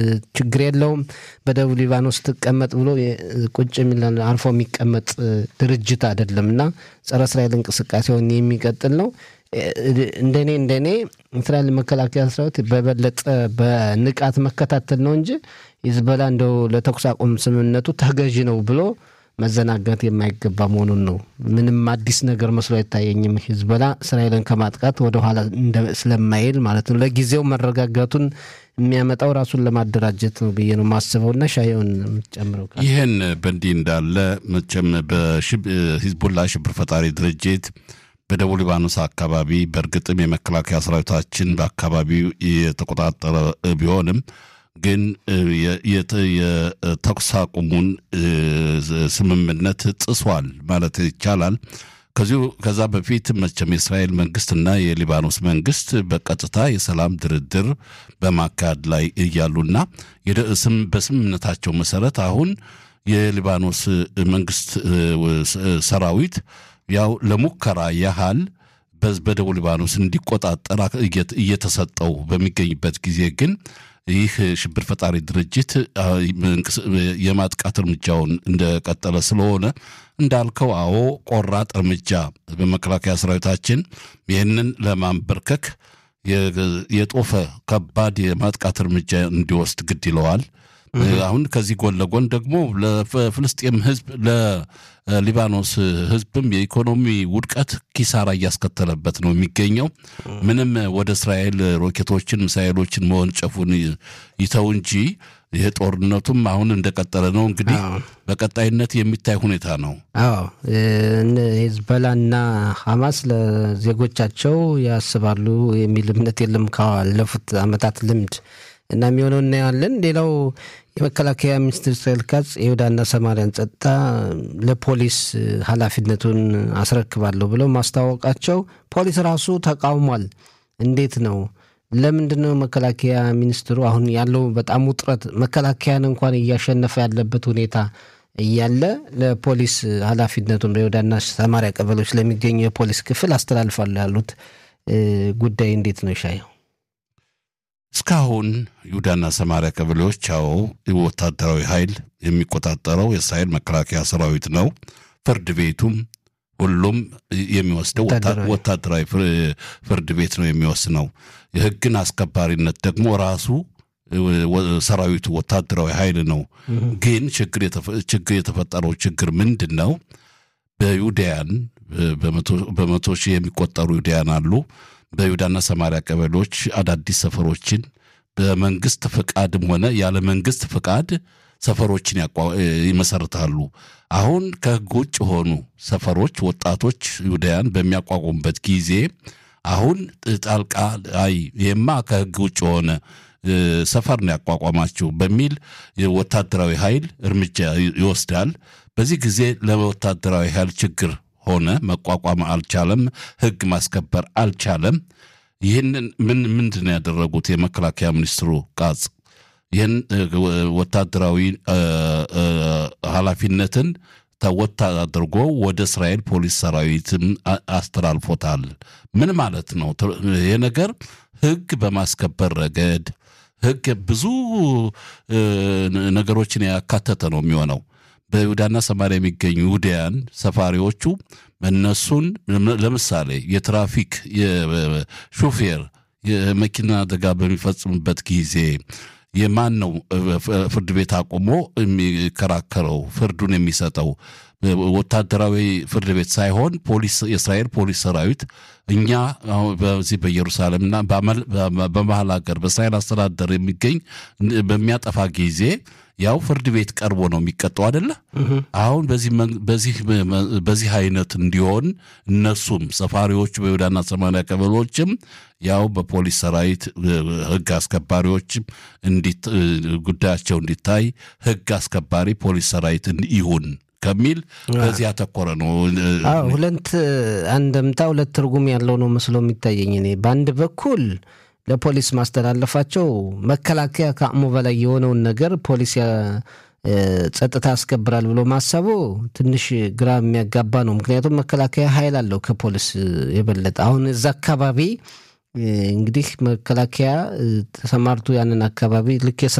ችግር የለውም በደቡብ ሊባኖስ ትቀመጥ ብሎ ቁጭ የሚል አርፎ የሚቀመጥ ድርጅት አይደለም እና ጸረ እስራኤል እንቅስቃሴውን የሚቀጥል ነው። እንደኔ እንደኔ እስራኤል መከላከያ ሰራዊት በበለጠ በንቃት መከታተል ነው እንጂ ሂዝቦላ እንደው ለተኩስ አቁም ስምምነቱ ተገዢ ነው ብሎ መዘናጋት የማይገባ መሆኑን ነው። ምንም አዲስ ነገር መስሎ አይታየኝም። ሂዝቦላ እስራኤልን ከማጥቃት ወደኋላ ስለማይል ማለት ነው። ለጊዜው መረጋጋቱን የሚያመጣው ራሱን ለማደራጀት ነው ብዬ ነው ማስበውና ሻየውን የምትጨምረው ይህን በእንዲህ እንዳለ መቼም በሂዝቦላ ሽብር ፈጣሪ ድርጅት በደቡብ ሊባኖስ አካባቢ በእርግጥም የመከላከያ ሰራዊታችን በአካባቢው የተቆጣጠረ ቢሆንም ግን የተኩስ አቁሙን ስምምነት ጥሷል ማለት ይቻላል። ከዚሁ ከዛ በፊት መቼም የእስራኤል መንግስትና የሊባኖስ መንግስት በቀጥታ የሰላም ድርድር በማካሄድ ላይ እያሉና በስምምነታቸው መሰረት አሁን የሊባኖስ መንግስት ሰራዊት ያው ለሙከራ ያህል በደቡብ ሊባኖስ እንዲቆጣጠር እየተሰጠው በሚገኝበት ጊዜ ግን ይህ ሽብር ፈጣሪ ድርጅት የማጥቃት እርምጃውን እንደቀጠለ ስለሆነ እንዳልከው፣ አዎ ቆራጥ እርምጃ በመከላከያ ሰራዊታችን ይህንን ለማንበርከክ የጦፈ ከባድ የማጥቃት እርምጃ እንዲወስድ ግድ ይለዋል። አሁን ከዚህ ጎን ለጎን ደግሞ ለፍልስጤም ህዝብ ለሊባኖስ ህዝብም የኢኮኖሚ ውድቀት ኪሳራ እያስከተለበት ነው የሚገኘው። ምንም ወደ እስራኤል ሮኬቶችን፣ ሚሳይሎችን መወንጨፉን ይተው እንጂ ይህ ጦርነቱም አሁን እንደቀጠለ ነው። እንግዲህ በቀጣይነት የሚታይ ሁኔታ ነው። አዎ ሂዝቦላና ሐማስ ለዜጎቻቸው ያስባሉ የሚል እምነት የለም ካለፉት ዓመታት ልምድ እና የሚሆነው እናያለን። ሌላው የመከላከያ ሚኒስትር እስራኤል ካጽ የይሁዳና ሰማሪያን ጸጥታ ለፖሊስ ኃላፊነቱን አስረክባለሁ ብለው ማስታወቃቸው ፖሊስ ራሱ ተቃውሟል። እንዴት ነው? ለምንድን ነው መከላከያ ሚኒስትሩ አሁን ያለው በጣም ውጥረት መከላከያን እንኳን እያሸነፈ ያለበት ሁኔታ እያለ ለፖሊስ ኃላፊነቱን በይሁዳና ሰማሪያ ቀበሌዎች ለሚገኙ የፖሊስ ክፍል አስተላልፋሉ ያሉት ጉዳይ እንዴት ነው ይሻየው? እስካሁን ይሁዳና ሰማሪያ ቀበሌዎች ያው ወታደራዊ ኃይል የሚቆጣጠረው የእስራኤል መከላከያ ሰራዊት ነው። ፍርድ ቤቱም ሁሉም የሚወስደው ወታደራዊ ፍርድ ቤት ነው የሚወስነው። የሕግን አስከባሪነት ደግሞ ራሱ ሰራዊቱ ወታደራዊ ኃይል ነው። ግን ችግር የተፈጠረው ችግር ምንድን ነው? በዩዳያን በመቶ ሺህ የሚቆጠሩ ዩዳያን አሉ። በይሁዳና ሰማሪያ ቀበሌዎች አዳዲስ ሰፈሮችን በመንግስት ፍቃድም ሆነ ያለ መንግስት ፍቃድ ሰፈሮችን ይመሰርታሉ። አሁን ከህግ ውጭ የሆኑ ሰፈሮች ወጣቶች ይሁዳያን በሚያቋቁሙበት ጊዜ አሁን ጣልቃ አይ ይህማ ከህግ ውጭ የሆነ ሰፈር ነው ያቋቋማችሁ በሚል ወታደራዊ ኃይል እርምጃ ይወስዳል። በዚህ ጊዜ ለወታደራዊ ኃይል ችግር ሆነ መቋቋም አልቻለም። ህግ ማስከበር አልቻለም። ይህንን ምን ምንድን ነው ያደረጉት? የመከላከያ ሚኒስትሩ ቃጽ ይህን ወታደራዊ ኃላፊነትን ተወት አድርጎ ወደ እስራኤል ፖሊስ ሰራዊትም አስተላልፎታል። ምን ማለት ነው? ይህ ነገር ህግ በማስከበር ረገድ ህግ ብዙ ነገሮችን ያካተተ ነው የሚሆነው። በይሁዳና ሰማሪያ የሚገኙ ይሁዳያን ሰፋሪዎቹ እነሱን ለምሳሌ የትራፊክ የሾፌር የመኪና አደጋ በሚፈጽምበት ጊዜ የማን ነው ፍርድ ቤት አቁሞ የሚከራከረው ፍርዱን የሚሰጠው? ወታደራዊ ፍርድ ቤት ሳይሆን ፖሊስ የእስራኤል ፖሊስ ሰራዊት እኛ በዚህ በኢየሩሳሌምና በመሀል ሀገር በእስራኤል አስተዳደር የሚገኝ በሚያጠፋ ጊዜ ያው ፍርድ ቤት ቀርቦ ነው የሚቀጠው አደለ? አሁን በዚህ አይነት እንዲሆን እነሱም ሰፋሪዎቹ በይሁዳና ሰማሪያ ቀበሌዎችም ያው በፖሊስ ሰራዊት ህግ አስከባሪዎችም ጉዳያቸው እንዲታይ ህግ አስከባሪ ፖሊስ ሰራዊት ይሁን ከሚል በዚህ ያተኮረ ነው። ሁለት አንድምታ ሁለት ትርጉም ያለው ነው መስሎ የሚታየኝ እኔ በአንድ በኩል ለፖሊስ ማስተላለፋቸው መከላከያ ከአቅሙ በላይ የሆነውን ነገር ፖሊስ ጸጥታ ያስከብራል ብሎ ማሰቡ ትንሽ ግራ የሚያጋባ ነው። ምክንያቱም መከላከያ ኃይል አለው ከፖሊስ የበለጠ። አሁን እዛ አካባቢ እንግዲህ መከላከያ ተሰማርቶ ያንን አካባቢ ልክ